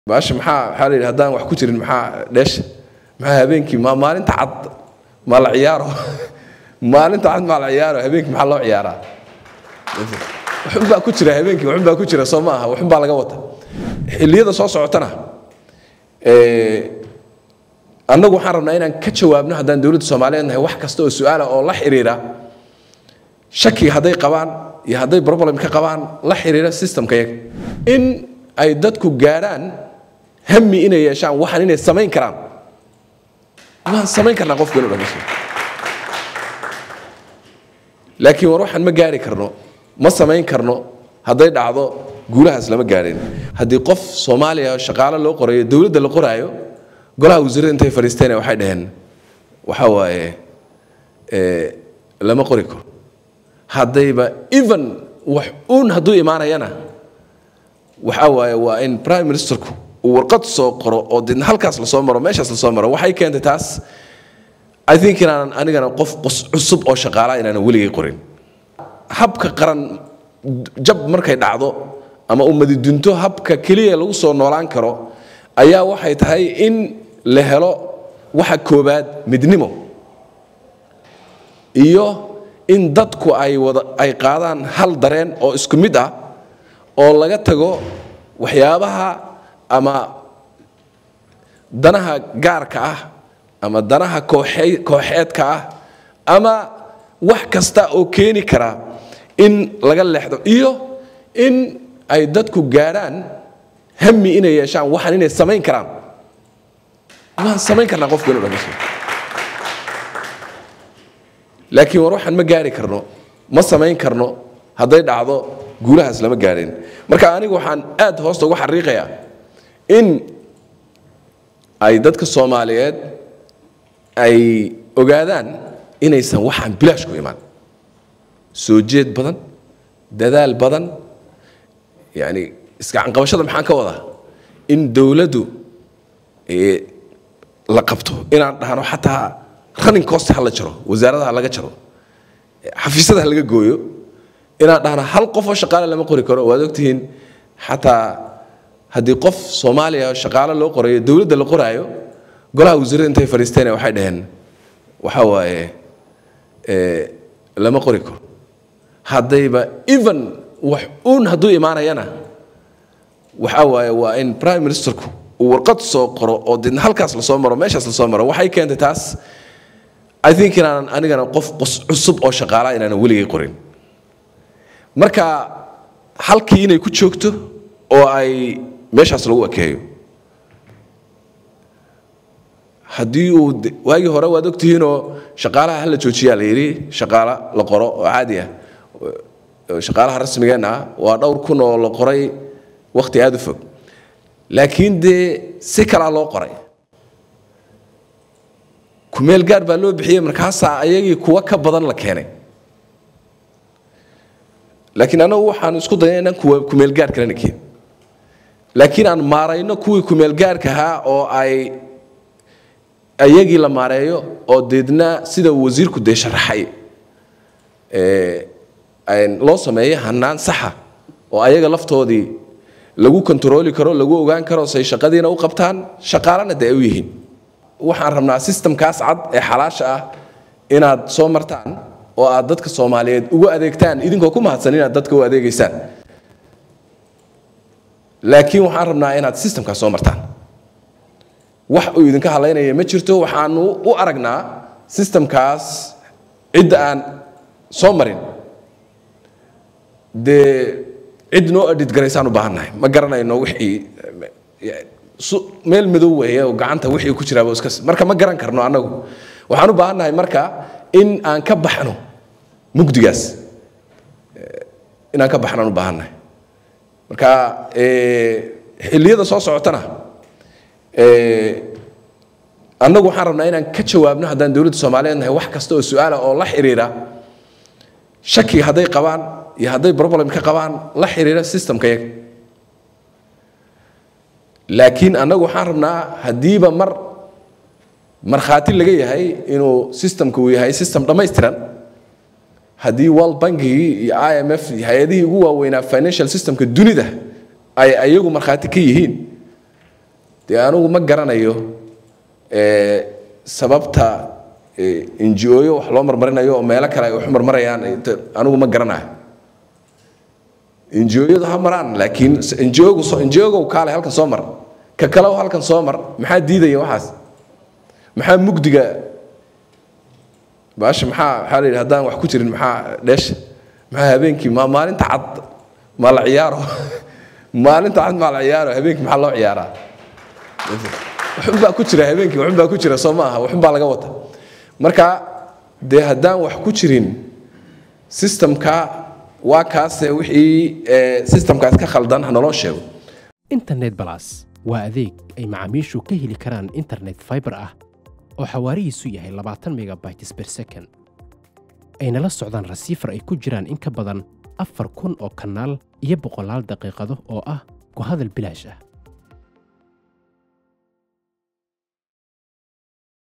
baasha maxaa waxaa la yidhi haddaan wax ku jirin maxaa dheesha maxaa habeenkii ma maalinta cad ma la ciyaaro maalinta cad ma la ciyaaro habeenkii maxaa loo ciyaaraa waxun baa ku jira habeenkii waxun baa ku jira soo ma aha waxun baa laga wata xilliyada soo socotana annagu waxaan rabnaa inaan ka jawaabno haddaan dowladda soomaaliyeed nahay wax kasta oo su-aala oo la xiriira shakiga hadday qabaan iyo hadday problem ka qabaan la xiriira systemka yaga in ay dadku gaadhaan hami inay yeeshaan waxaan inay samayn karaan waan samayn karnaa qofku inuu dhamaysto laakiin war waxaan ma gaari karno ma samayn karno hadday dhacdo guulahaas lama gaadhin haddii qof soomaaliya shaqaalo loo qorayo dowladda la qoraayo golaha wasiirada intay fadhiisteen waxay dhaheen waxa waaye lama qori karo haddayba even wax uun hadduu imaanayana waxa waaye waa in prime ministerku uu warqad soo qoro oo didna halkaas lasoo maro meeshaas lasoo maro waxay keentay taas i think inaanan anigana qof cusub oo shaqaalaa inaanan weligay qorin habka qaran jab markay dhacdo ama ummadi dunto habka keliya lagu soo noolaan karo ayaa waxay tahay in la helo waxa koobaad midnimo iyo in dadku ay wada ay qaadaan hal dareen oo isku mid ah oo laga tago waxyaabaha ama danaha gaarka ah ama danaha kooxeedka ah ama wax kasta oo keeni kara in laga leexdo iyo in ay dadku gaadhaan hami inay yeeshaan waxaan inay samayn karaan waan samayn karnaa qofku inuu dhamaysto laakiin war waxaan ma gaari karno ma samayn karno hadday dhacdo guulahaas lama gaadhin marka anigu waxaan aad hoosta uga xariiqayaa in ay dadka soomaaliyeed ay ogaadaan inaysan waxaan bilaash ku imaan soo jeed badan dadaal badan yani isgacanqabashada maxaan ka wadaa in dowladdu la qabto inaan dhahno xataa running cost ha la jaro wasaaradaha laga jaro xafiisyada ha laga gooyo inaan dhahno hal qof oo shaqaale lama qori karo waad ogtihiin xataa haddii qof soomaaliya shaqaale loo qorayo dowladda la qoraayo golaha wasiirada intay fadhiisteen waxay dhaheen waxa waaye lama qori karo haddayba even wax uun hadduu imaanayana waxa waaye waa in prime ministerku uu warqad soo qoro oo didna halkaas lasoo maro meeshaas lasoo maro waxay keentay taas i think inaanan anigana qof cusub oo shaqaalaa inaanan weligay qorin marka halkii inay ku joogto oo ay meeshaas lagu ekeeyo haddii uu waagii hore waad ogtihiinoo shaqaalaha hala joojiyaa la yidhi shaqaalo la qoro oo caadi ah shaqaalaha rasmigeenna ah waa dhowr kun oo la qoray wakhti aada u fog laakiin dee si kalaa loo qoray kumeel gaar baa loo bixiyey markaasaa ayagii kuwa ka badan la keenay laakiin anagu waxaan isku daya inaan kuwa kumeel gaar kalena keen laakiin aan maarayno kuwii kumeel gaarka ahaa oo ay ayagii la maareeyo oo deedna sida wasiirku dee sharaxay loo sameeyo hanaan saxa oo ayaga laftoodii lagu kontarooli karo lagu ogaan karo say shaqadiina u qabtaan shaqaalana dee ay u yihiin waxaan rabnaa sistamkaas cad ee xalaasha ah inaad soo martaan oo aad dadka soomaaliyeed ugu adeegtaan idinkoo ku mahadsan inaad dadka u adeegaysaan laakiin waxaan rabnaa inaad sistamkaas soo martaan wax uu idinka hadlaynaya ma jirto waxaanu u aragnaa sistamkaas cidda aan soo marin dee cid noo adhid garaysaan u baahannahay ma garanayno wixii meel madow weeye oo gacanta wixii ku jiraaba iska marka ma garan karno annagu waxaan u baahannahay marka in aan ka baxno mugdigaas inaan ka baxno aan u baahannahay marka xilliyada soo socotana annagu waxaan rabnaa inaan ka jawaabno haddaan dowladda soomaaliyeed nahay wax kasta oo su-aala oo la xiriira shakiga hadday qabaan iyo hadday problem ka qabaan la xiriira systemka yaga laakiin annagu waxaan rabnaa haddiiba mar markhaati laga yahay inuu systemka uu yahay system dhammaystiran haddii world bankigii iyo i m f hay-adihii ugu waaweynaa financial systemka dunida ay ayagu markhaati ka yihiin dee anigu ma garanayo sababta injioyo wax loo marmarinayo oo meelo kale ay wax marmarayaan anigu ma garanayo injioyadu ha maraan laakiin injiogu injiogow kaale halkan soo mar ka kalew halkan soo mar maxaa diidaya waxaas maxaa mugdiga baasha maxaa maxaa la yidhi haddaan wax ku jirin maxaa dheesha maxaa habeenkii ma maalinta cad maa la ciyaaro maalinta cad maa la ciyaaro habeenkii maxaa loo ciyaaraa waxunbaa ku jira habeenkii waxunbaa ku jira soo ma aha waxunbaa laga wata marka dee haddaan wax ku jirin systemka waa kaase wixii systemkaas ka khaldan ha naloo sheego internet balas waa adeeg ay macaamiishu ka heli karaan internet fiber ah oo xawaarihiisu yahay labaatan megabytes per second ayna la socdaan rasiifar ay ku jiraan in ka badan afar kun oo kanaal iyo boqolaal daqiiqado oo ah ku hadal bilaash ah